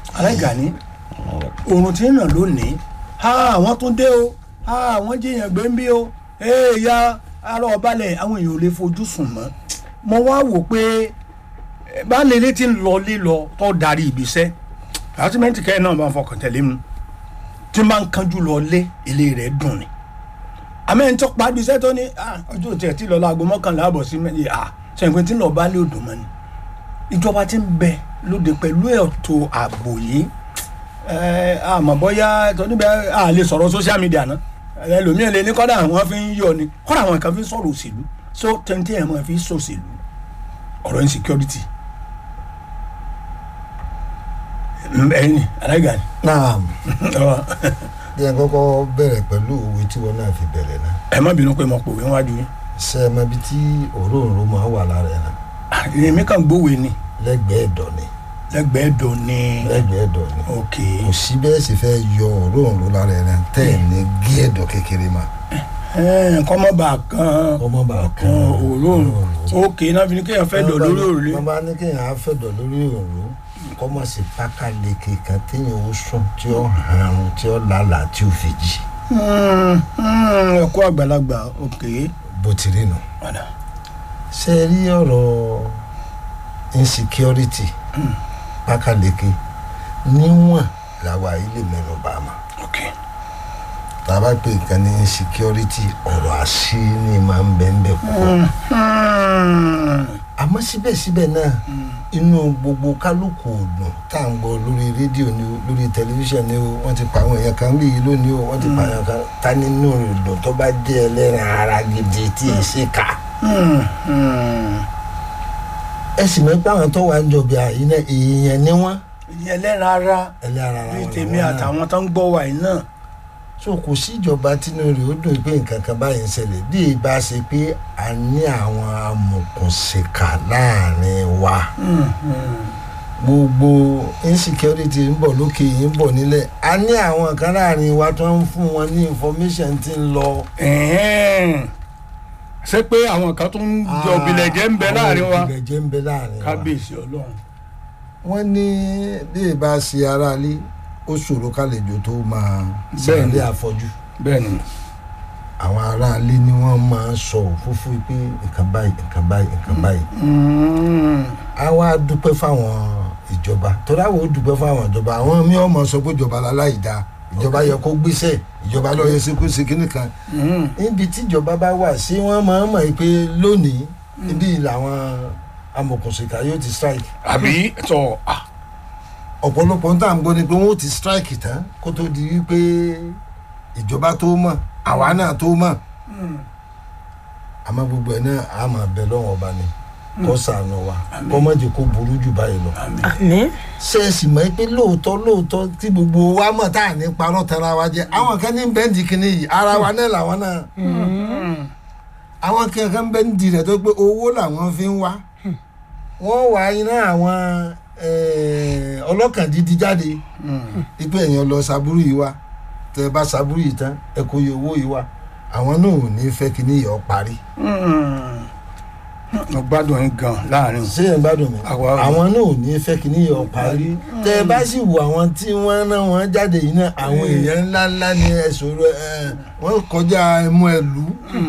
aláìgàní oòrùn tí ń ràn lónìí ha àwọn tún dé o ha àwọn jiyàn gbé ń bí o ee ya ara ọbalẹ̀ àwọn èèyàn ò lè fojú sùn mọ́ mo wá wò pé eh, baálé ilé tí ń lọ lílọ tó darí ibiṣẹ́ àtúmẹ̀ntì kẹ́hìn náà máa ń fọkàn tẹ̀lé mu tí máa ń kánjú lọ lé ilé rẹ̀ dùn ni àmọ́ ẹni tó parí iṣẹ́ tó ní "Ah, ọjọ́ tí ẹ̀ ti lọ láago mọ́kànlá àbọ̀ sí mẹ́rin à sẹ́yìn pé tí ń lọ bá lé odò mọ́ ni ìjọba ti ń bẹ lóde pẹ̀lú ètò ààbò yìí ẹ àmọ́ bóyá tó níbẹ̀ a lè sọ̀rọ̀ social media náà ẹlòmíràn lè ní kọ́dà àwọn fi ń yọ ni kọ́dà àwọn kan fi ń sọ̀rọ̀ òṣèlú so tẹ́ntẹ́ ẹ̀ máa fi ń sòṣèlú ọ̀rọ̀ insecurity ẹ̀yìn alága ni náà Ọ, bí ẹ kọ́kọ́ bẹ̀rẹ̀ pẹ̀lú òwe tí wọn náà fi bẹ̀rẹ̀ náà ẹ má bínú pé mo pòwe wájú yín ṣe é mọ ibi tí òróǹro máa wà lára ẹ̀ náà Ah, èmi kàn gbówe ni lẹ́gbẹ̀ẹ́ ẹ̀dọ̀ ni lẹ́gbẹ̀ẹ́ dùn ni lẹ́gbẹ̀ẹ́ ẹ̀dọ̀ ni ok kò sí bẹ́ẹ̀ sì fẹ́ yọ òróǹro lára ẹ̀ náà tẹ́ ẹ̀ ní gé ẹ̀dọ̀ kékeré ma nǹkan mọ́ bá a kan ọmọ bá kan kan òórùn ok náà fi ni kéèyàn fẹ́ dọ̀ lórí òrùlé wọ́n bá ní kéèyàn á fẹ́ dọ̀ lórí òrùlé kọ́ mọ̀ sí pákáleke kan téèyàn ó sùn tí ó hàn tí ó lálàá tí ó fi jí ẹ̀kọ́ àgbàlagbà ok bó ti rí nù. padà ṣe rí ọ̀rọ̀ insecurity pákáleke níwọ̀n làwa yìí lè mẹ́nu bá a ma ok tá a bá pè nǹkan ní insecurity ọ̀rọ̀ àṣírí máa ń bẹ́ẹ̀ bẹ́ẹ̀ púpọ̀ àmọ́ síbẹ̀síbẹ̀ náà inú gbogbo kálukú ọdún tá à ń gbọ́ lórí rédíò ni o lórí tẹlifíṣàn ni o wọ́n ti pa àwọn èèyàn kan bí yìí lónìí o wọ́n ti pa àwọn kan ta nínú ìdùn tó bá jẹ́ ẹlẹ́rìn ara gidi tí ì ṣe kà ẹ sì mọ̀ pé àwọn tó wà ń jọbi àyínà èèyàn ni wọ́n ìyẹn lẹ́ran ara ẹlẹ́rìn ara bíi wọn tèmi làwọn náà. àtàwọn tó ń gbọ́ wa yìí náà so kò sí ìjọba tínú rẹ̀ ó dùn pé nǹkan kan báyìí ń ṣẹlẹ̀ bí ìbá ṣe pé a ní àwọn amòkùnṣìkà láàrin wa gbogbo insecurity ń bọ̀ lókè yìí ń bọ̀ nílẹ̀ a ní àwọn kan láàrin wa tó ń fún wọn ní information tí ń lọ. Ẹ̀hẹ́n. ṣé pé àwọn kan tó ń jọ òbílẹ̀jẹ́ ń bẹ láàrin wa àwọn òbílẹ̀jẹ́ ń bẹ láàrin wa. kábíyèsí ọlọ́run wọ́n ní bí ìbá ṣe aráalé ó ṣòro kálejò tó máa Bẹ́ẹ̀ni. ṣàlẹ́ àfọ́jú. bẹ́ẹ̀ ni àwọn aráalé ni wọ́n máa ń sọ òfófó pé nǹkan báyìí nǹkan báyìí nǹkan báyìí. Mm. a wá dúpẹ́ fáwọn ìjọba torí àwọn ò dúpẹ́ fáwọn ìjọba àwọn mi ò mọ̀ sọ pé ìjọba láláì da ìjọba yẹ kó gbéṣẹ́ ìjọba lọ́ọ́ yẹ sí kó ṣe kíní kan Mm. níbi tí ìjọba bá wà sí wọ́n máa ń mọ̀ pé lónìí ibi làwọn amòkùnṣìkà yóò ti strike àbí tọ ah, ọ̀pọ̀lọpọ̀ ń tà ń gbọ́ ni pé wọ́n ó ti strike tán kó tó di wípé ìjọba tó mọ̀ àwa náà tó mọ̀ àmọ́ gbogbo ẹ̀ náà a máa bẹ lọ́wọ́ ọba ni kó ṣàánú wa kó má jẹ́ kó burú jù báyìí lọ. àmín ṣe é sì mọ̀ pé lóòótọ́ lóòótọ́ tí gbogbo wa mọ̀ tá à ní parọ́ tara wa jẹ́ àwọn kan ní bẹ́ǹdì kìíní yìí ara wa náà làwọn náà àwọn kankan bẹ́ǹdì rẹ̀ tó pé owó làwọn fi ń wá wọ́n wá iná àwọn eh, ọlọ́kàn dídí jáde ipe èèyàn lọ sábúrú yìí wá tẹ bá sábúrú yìí tán ẹ kó iye owó yìí wá àwọn náà ò ní fẹ́ kí ní ìyọ̀ parí. mo gbádùn yín gan láàrin ṣé ẹ gbádùn mi Àwa- àwọn náà ò ní fẹ́ kí ní ìyọ̀ parí. tẹ ẹ bá sì wo àwọn tí wọ́n rán wọn jáde yìí náà àwọn èèyàn ńlá ńlá ni ẹ sọ̀rọ̀ ẹ wọ́n kọjá ẹmu ẹlú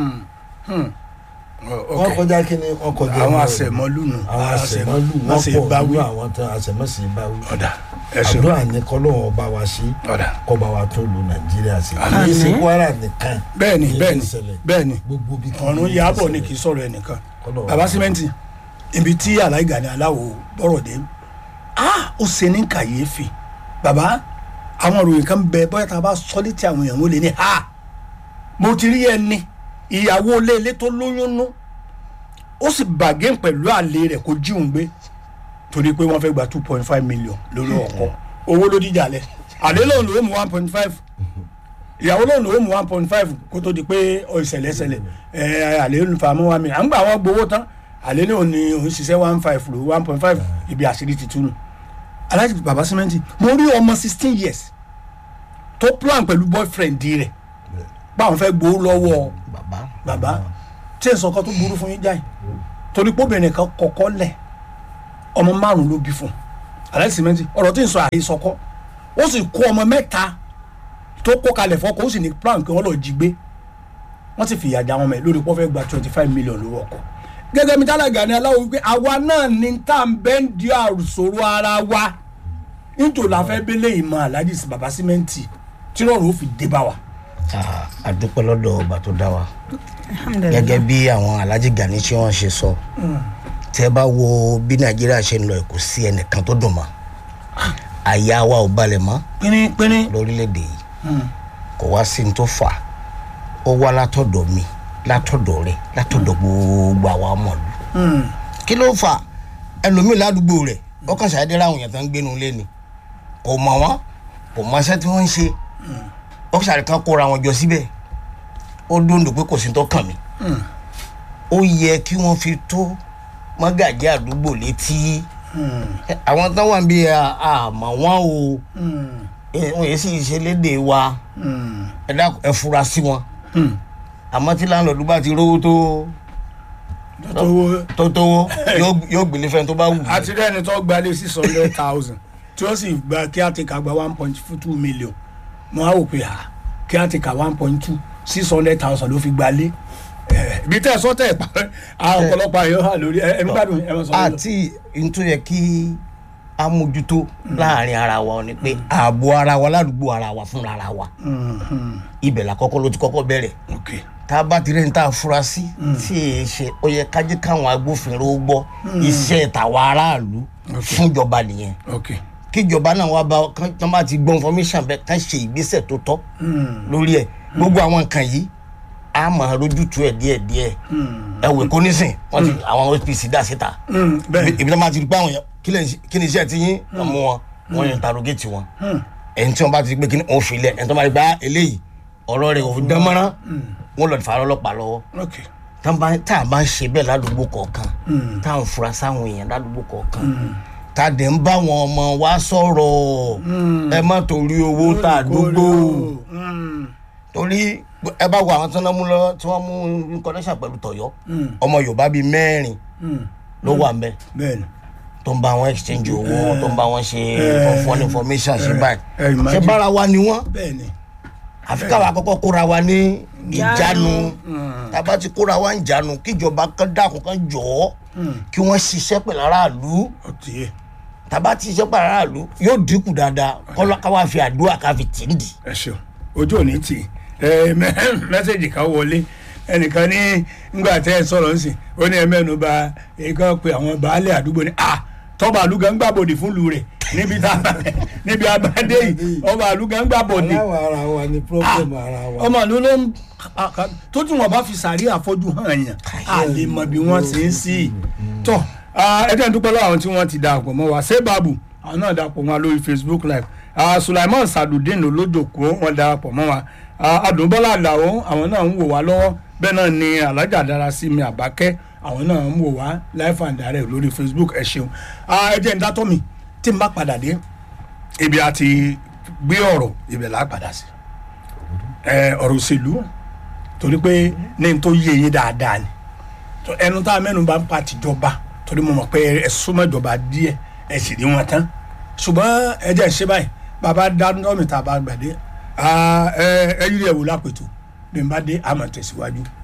wọ́n kọjá kí ni wọ́n kọjá àwọn ẹmu ẹlú. àṣẹmọlú nù àwọn àṣẹmọ́lù wọ́n wọ́n ṣe pọ̀ báwí nínú àwọn tán àṣẹmọ́sí báwí. ọ̀dà ẹ̀sùn àdúrà ní kọ́lọ́wọ́ bá wa ṣe ọ̀dà kọba wa tó lu nàìjíríà sí Àmín. kì í ṣe kwara nìkan bẹ́ẹ̀ni Èyí bẹ́ẹ̀ni ti ṣẹlẹ̀. bẹ́ẹ̀ni gbogbo bí kí ọ̀run ni yàbọ̀ ti ni ṣẹlẹ̀. kì í sọ̀rọ̀ ẹnìkan Kọ́lọ́wọ́ baba bá wa símẹ́ǹtì ibi tí aláìga ni aláwo bọ̀rọ̀ dé ah ó ṣe ní kàyéfì baba àwọn òròyìn kan bẹ bóyá tá a bá sọ létí àwọn èèyàn wọ́n lè ní ha mo ti rí ẹni ìyàwó léèlé tó lóyún nú ó sì bàgẹ́ pẹ̀lú àlè rẹ̀ kó jíun gbé torí pé wọ́n fẹ́ gba two point five million lórí ọkọ owó ló díjà lẹ̀ àlè lòun ló mú one point five ìyàwó lòun ló mú one point five kó tó di pé ọ ìṣẹ̀lẹ̀ ṣẹlẹ̀ ẹ àlè ń fa mọ́ one million à ń gbà wọ́n gbowó tán àlè ní òní òun ṣiṣẹ́ one five lò one point five ibi àṣírí ti túnú aláàjì bàbá símẹ́ǹtì mo rí ọmọ sixteen years tó plan pẹ̀lú boyfriend rẹ̀ báwọn fẹ́ gbowó lọ́wọ́ bàbá bàbá tí ẹ sọ kan tó burú fún yín jáì torí pé obìnrin kan kọ́kọ́ lẹ̀ ọmọ márùn ló bí fún aláì sìmẹ́ntì ọ̀rọ̀ tí ń sọ àhesọkọ́ ó sì kó ọmọ mẹ́ta tó kó kalẹ̀ fọ́kọ̀ ó sì ní plan kí wọ́n lọ jí gbé wọ́n sì fìyà já wọn mẹ́ lórí pọ́fẹ́ gba twenty five million lówó ọkọ̀ gẹ́gẹ́ bí tálágà ni aláwo wípé àwa náà ní tá à ń bẹ́ ń di àrùsòrò ara wa nítorí la fẹ́ bẹ́lẹ̀ ìmọ̀ aláàjì sí baba símẹ́ǹtì tí lọ́rùn ó fi dé bá wa. Ah, a dúpẹ́ lọ́dọ̀ ọba tó dá wa alhamdulilayi gẹ́gẹ́ bí àwọn alhaji gani tí wọ́n ṣe sọ tẹ́ bá wo bí nàìjíríà ṣe ń lọ kò sí ẹnìkan tó dùn mọ́ àyà wa ò balẹ̀ mọ́ pínrín lórílẹ̀‐èdè yìí kò wá sí ní tó fà á ó wá látọ̀dọ̀ mi látọ̀dọ̀ rẹ̀ látọ̀dọ̀ gbogbo àwa ọmọlú kí ló fà á ẹlòmíì ládùúgbò rẹ̀ ó kàn ṣàdé ráwọn èèyàn tó ń gbénu lé ni kò mọ̀ wọ́n kò mọ iṣẹ́ tí wọ́n ń ṣe ó ṣàrí kan kóra wọn jọ síbẹ̀ ó dóńdó pé kò sí tó kàn mí ó yẹ kí wọ́n fi tó mọ́gàjí àdúgbò létí Ẹ, àwọn tó wà ń bí àmọ́ wọn o ẹ, wọn yìí sì ṣe léde wa ẹ dákun ẹ fura sí wọn àmọ́ tí láńlọ́ọ̀dù bá ti rówó tó tó tó tówó yóò- yóò gbélé fẹ́ni tó bá wù ú. àti rẹ́ni tó gba lé six hundred thousand tí ó sì gba kí á ti kà gba one point two million mo á wò pé à kí á ti kà one point two six hundred thousand ló fi gba lé Eh, ibi tẹ́ ẹ sọ tẹ́ ẹ pa àwọn ọ̀pọ̀lọpọ̀ àyọ̀ hà lórí ẹ ẹ ń gbádùn ẹ mọ̀ sọ lọ. àti ntó yẹ kí a mójútó láàrin ara wa ni pé ààbò ara wa ládùúgbò ara wa fúnra ara wa ibẹ̀ la kọ́kọ́ ló ti kọ́kọ́ bẹ̀rẹ̀ ok tá a bá ti rẹ́ni tá a fura sí tí èyí ṣe ó yẹ kájí káwọn agbófinró gbọ́ iṣẹ́ tàwa aráàlú fúnjọba nìyẹn ok kíjọba náà wá bá kán tán bá ti gbọ́ information bẹ́ẹ̀ ká ṣe ìgbésẹ̀ tó tọ́ lórí ẹ̀ gbogbo àwọn nǹkan yìí a máa rójútu ẹ̀ díẹ̀ díẹ̀ ẹ wò kó nísìn wọ́n ti àwọn OPC dá síta Mm, bẹ́ẹ̀ ibi tí wọ́n bá ti rí pé àwọn yẹn kí lè- kí ni iṣẹ́ ti yín wọ́n mú wọn wọ́n yẹn interrogate wọn ẹni tí wọ́n bá ti rí pé kí ni òun filẹ̀ ẹni tí wọ́n bá rí pé ah, eléyìí ọ̀rọ̀ rẹ̀ òfin dánmọ́rán wọ́n lọ fà á lọ́pàá lọ́wọ́ ok tá bá- tá a bá ń ṣe bẹ́ẹ̀ ládùúgbò kọ̀ọ̀kan tá à ń fura sáwọn èèyàn ládùúgbò kọ̀ọ̀kan tá a dẹ̀ ń bá wọn ọmọ wa sọ̀rọ̀ ẹ má torí owó tá a dúgbò Mm, torí ẹ bá wo àwọn tí wọ́n mú lọ tí wọ́n mú connection pẹ̀lú tọ̀yọ́ ọmọ yorùbá bíi mẹ́rin mm, ló wà ńbẹ̀ bẹ́ẹ̀ ni tó ń bá wọn exchange owó tó ń bá wọn ṣe tó ń fọ́n information ṣe báyìí ẹ imagine. ṣe bára wa ni wọ́n bẹ́ẹ̀ ni àfi káwa kọ́kọ́ kóra wa ní ìjánu tába ti kóra wa ń jánu kíjọba kan dákun kan jọ̀ọ́ kí wọ́n ṣiṣẹ́ pẹ̀lú aráàlú ó ti yé tába ti ṣiṣẹ́ pẹ̀lú aráàlú yóò dínkù dáadáa kọ́lá káwa fi àdúrà ká fi tì ń dì. ẹ ṣeun ojú ò ní tì í ẹ mẹ- mẹsẹgì kan wọlé ẹnìkan ní ngbà tẹ ẹ sọ̀rọ̀ nsìn ó ní ẹ mẹ́nu bà èèkàn pé àwọn baálé àdúgbò ní à tọ́ba àlùgà ń gbàbọ̀dì fún lu rẹ̀ níbi tá níbi abadé yìí ọba àlùgà ń gbàbọ̀dì aláwọ̀ ara wa ni problem ara wa. ọmọ àlọ́ ló ń tó tí wọn bá fi sàárì àfọ́jú hàn yàn á lè mọ bí wọ́n ṣe ń sí i tọ́ ẹjẹ́ ń dúpẹ́ lọ́wọ́ àwọn tí wọ́n ti darapọ̀ mọ́ wa ṣé bàbù àwọn náà darapọ̀ mọ́ wa lórí facebook live Ah, sulaiman sadudeen olójoko wọn darapọ̀ mọ́ wa Ah, adùnbọ́lá àdàwọ̀ àwọn náà ń wò wá lọ́wọ́ bẹ́ẹ̀ náà ni alájà dára sí mi àbákẹ́ àwọn náà ń wò wá live and direct lórí facebook ẹ ṣeun Ah, ẹ jẹ́ ń dátọ́ mi tí n bá padà dé ibi àti gbé ọ̀rọ̀ ibẹ̀ là á padà sí ẹ ọ̀rọ̀ òṣèlú torí pé ní n tó yé yín dáadáa ni tó ẹnu tá a mẹ́nu bá ń pa tìjọba torí mo mọ̀ pé ẹ súnmọ́ ìjọba díẹ̀ ẹ sì rí wọn tán ṣùgbọ́n ẹ jẹ́ ṣe báyìí bàbá dánú mi tá a bá gbàdé ẹ ẹ yírí ẹ̀ wò lápètò bí n bá dé àmọ̀ tẹ̀síwájú